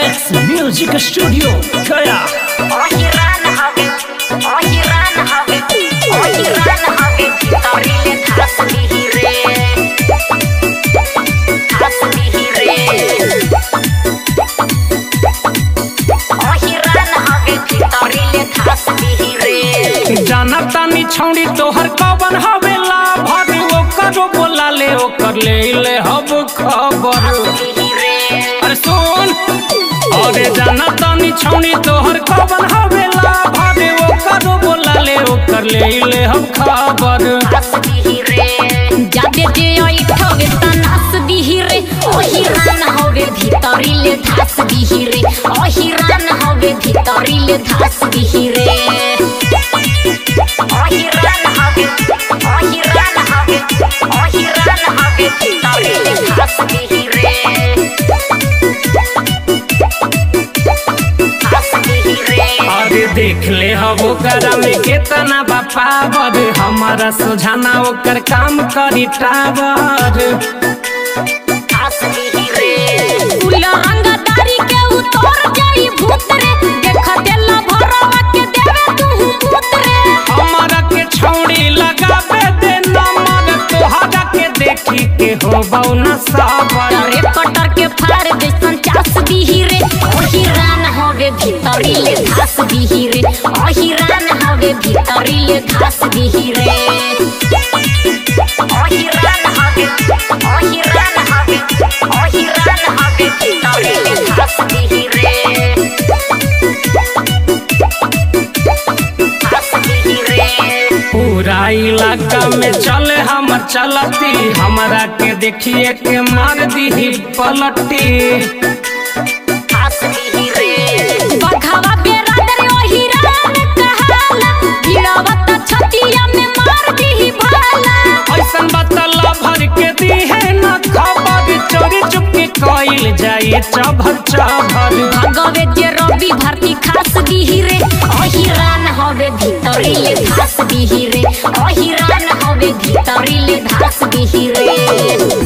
x music studio Gaya ओहिरान हवे ओहिरान हवे ओहिरान हवे तोरिले खास दिही रे खास दिही रे ओहिरान हवे तोरिले खास दिही रे जाना तानी छौड़ी तोहर कवन हवेला भर ओकर बोला ले ओकर ले ले हब खबर दिही रे अरे सुन अरे जाना तानी छौड़ी तोहर कवन हवेला भर ओकर बोला ले ओकर ले ले हब खबर खास दिही रे जादे जे ओइठवे तनास दिही रे ओहिरान हवे भितरिले धास दिही रे ओहिरान हवे भितरिले धास दिही रे ओहिरान हवे ओहिरान हवे ओहिरान हवे भितरिले धास दिही रे धास दिही रे अरे देख ले हब ओकर में केतना बापावर हमारा सोझाना ओकर काम करी टावर धास दिही रे उला अंगदारी के उतर जाई भूत रे देख देला भरवा के देवे तू भूत रे हमारा के छौड़ी लगावे दे नंबर तोहरा के देखी के हो बौना साबर रे कटर के फाड़ जैसन चास दिही रे ओही रान हवे भीतरी ले घास दिही रे ओही रान हवे भीतरी ले घास दिही रे ओही रान हवे ओही रान हवे ओही रान हवे भीतरी ले घास दिही रे घास दिही रे पूरा इलाका में चले हमर चलती हमारा के देखिए के मार दी पलटी घास दिही रे बघावा बेरादर ओही रान कहाला गिरावत छतिया में मार दिही भाला ऐसन बतला भर के दी है न खबर चोरी चुपके कइल जाए चभर चभर भगवे जे रवि भारती खास दिही रे ओही रान हवे भीतरी ले घास दिही रे ओही रान हवे भीतरी ले घास दिही रे